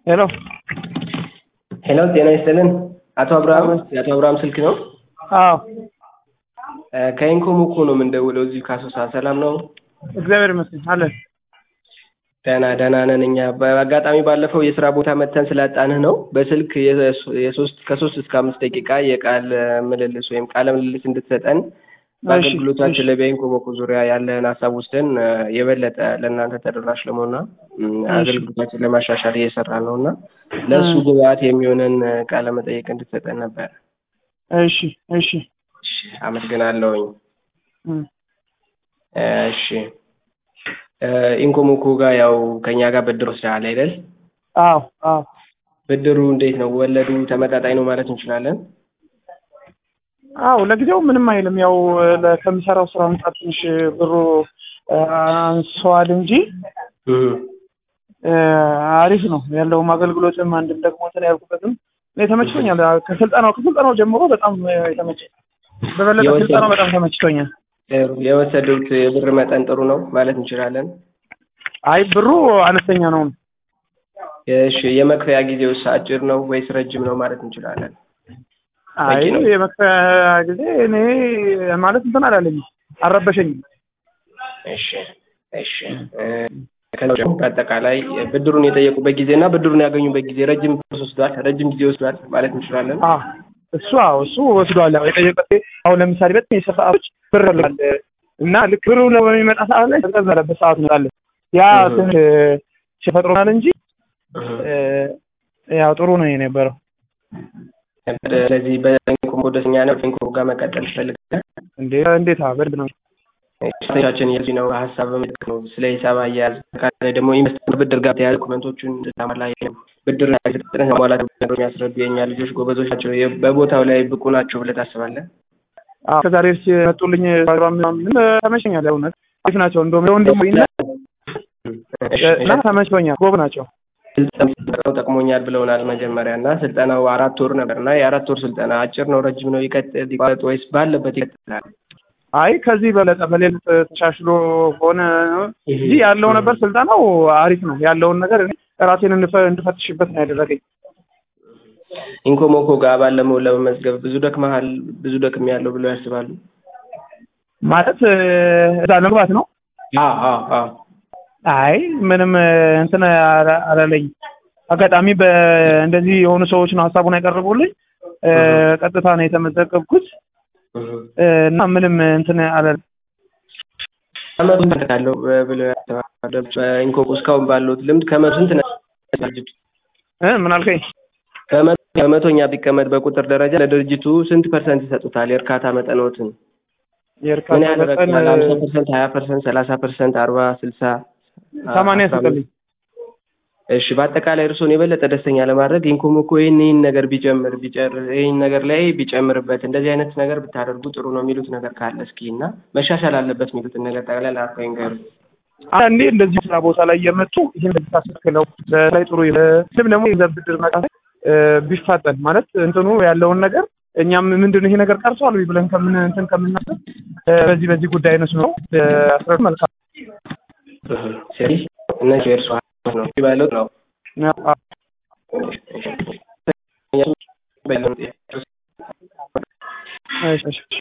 ሄሎ ሄሎ ጤና ይስጥልን። አቶ አብርሃም የአቶ አብርሃም ስልክ ነው? አዎ ከኢንኮም እኮ ነው የምንደውለው እዚሁ ካሶሳ። ሰላም ነው? እግዚአብሔር ይመስገን አለን። ደህና ደህና ነን እኛ። በአጋጣሚ ባለፈው የስራ ቦታ መተን ስላጣንህ ነው በስልክ የሶስት ከሶስት እስከ አምስት ደቂቃ የቃል ምልልስ ወይም ቃለ ምልልስ እንድትሰጠን በአገልግሎታችን ላይ በኢንኮሞኮ ዙሪያ ያለህን ሀሳብ ወስደን የበለጠ ለእናንተ ተደራሽ ለመሆንና አገልግሎታችን ለማሻሻል እየሰራ ነው እና ለእሱ ግብአት የሚሆነን ቃለ መጠየቅ እንድትሰጠን ነበር። እሺ እሺ አመሰግናለሁኝ። እሺ ኢንኮሞኮ ጋር ያው ከኛ ጋር ብድር ወስደሃል አይደል? አዎ አዎ። ብድሩ እንዴት ነው? ወለዱ ተመጣጣኝ ነው ማለት እንችላለን? አዎ ለጊዜው ምንም አይልም። ያው ከምሰራው ስራ አንጻር ትንሽ ብሩ አንሷል እንጂ አሪፍ ነው ያለውም አገልግሎትም አንድም ደግሞ እንትን ያልኩበትም እኔ ተመችቶኛል። ከስልጠናው ከስልጠናው ጀምሮ በጣም የተመቸኝ በበለጠ ስልጠናው በጣም ተመችቶኛል። የወሰዱት የብር መጠን ጥሩ ነው ማለት እንችላለን? አይ ብሩ አነስተኛ ነው። እሺ የመክፈያ ጊዜውስ አጭር ነው ወይስ ረጅም ነው ማለት እንችላለን? አይ የመክፈያ ጊዜ እኔ ማለት እንትን አላለኝም፣ አልረበሸኝም። እሺ እሺ። በአጠቃላይ ብድሩን የጠየቁበት ጊዜ እና ብድሩን ያገኙበት ጊዜ ረጅም ወስዷል፣ ረጅም ጊዜ ወስዷል ማለት እንችላለን? እሱ አዎ እሱ ወስዷል። ያው የጠየቀት አሁን ለምሳሌ በጣም የስራ ሰዓቶች ብር ይፈልጋል እና ልክ ብሩ በሚመጣ ሰዓት ላይ ቀዝቀዝ ያለበት ሰዓት ነው ያለ ያ ትንሽ ፈጥሮናል እንጂ ያው ጥሩ ነው የነበረው። ስለዚህ በኢንኮሞ ደስተኛ ነው። ኢንኮሞ ጋር መቀጠል ይፈልጋል። እንዴ እንዴት በደንብ ነው ቻችን የዚህ ነው ሀሳብ በምልክ ነው ስለ ሂሳብ አያያዝ ካለ ደግሞ ኢንቨስትመንት ብድር ጋር ተያያዙ ኮመንቶቹን ተማላ ብድር ፍጥነት ማሟላት የሚያስረዱ የእኛ ልጆች ጎበዞች ናቸው። በቦታው ላይ ብቁ ናቸው ብለህ ታስባለህ? ከዛሬ ርስ የመጡልኝ ምን ተመቸኛል። እውነት አሪፍ ናቸው። እንደውም ወንድሙ እና ተመችቶኛል። ጎብ ናቸው። ስልጠናው ጠቅሞኛል ብለውናል መጀመሪያ እና ስልጠናው አራት ወር ነበር እና የአራት ወር ስልጠና አጭር ነው ረጅም ነው ይቀጥል ይቋረጥ ወይስ ባለበት ይቀጥላል? አይ ከዚህ በለጠ በሌሊት ተሻሽሎ ሆነ እንጂ ያለው ነበር ስልጠናው አሪፍ ነው። ያለውን ነገር ራሴን እንድፈትሽበት ነው ያደረገኝ። ኢንኮሞኮ ጋር ባለመው ለመመዝገብ ብዙ ደክመሃል፣ ብዙ ደክም ያለው ብለው ያስባሉ? ማለት እዛ ለመግባት ነው? አይ ምንም እንትን አላለኝ። አጋጣሚ እንደዚህ የሆኑ ሰዎች ነው ሀሳቡን ያቀረቡልኝ። ቀጥታ ነው የተመዘገብኩት እና ምንም እንትን አላለም። ከመቶ ስንት ካለው ብለው ያስባሉ? ኢንኮኮ እስካሁን ባለሁት ልምድ ከመቶ ስንት ነው ድርጅቱ? ምን አልከኝ? ከመቶኛ ቢቀመጥ በቁጥር ደረጃ ለድርጅቱ ስንት ፐርሰንት ይሰጡታል? የእርካታ መጠኖትን ምን ያህል ረክቷል? ሀምሳ ፐርሰንት፣ ሀያ ፐርሰንት፣ ሰላሳ ፐርሰንት፣ አርባ ስልሳ ሰማንያ ስጥልኝ። እሺ በአጠቃላይ እርስዎን የበለጠ ደስተኛ ለማድረግ ኢንኮሞኮ ይህን ይህን ነገር ቢጨምር ቢጨር ይህን ነገር ላይ ቢጨምርበት እንደዚህ አይነት ነገር ብታደርጉ ጥሩ ነው የሚሉት ነገር ካለ እስኪ እና መሻሻል አለበት የሚሉትን ነገር ጠቅላላ አርፈው ይንገሩ። አንዴ እንደዚህ ስራ ቦታ ላይ የመጡ ይህን ብታስተካክለው ላይ ጥሩ ስም ደግሞ የገንዘብ ብድር መጣ ቢፋጠን ማለት እንትኑ ያለውን ነገር እኛም ምንድን ነው ይሄ ነገር ቀርቷል ብለን ከምን እንትን ከምናስብ በዚህ በዚህ ጉዳይ ነሱ ነው አስረዱ መልካም ስለዚህ እነዚህ የእርሱ ነው ባለው ነው እሺ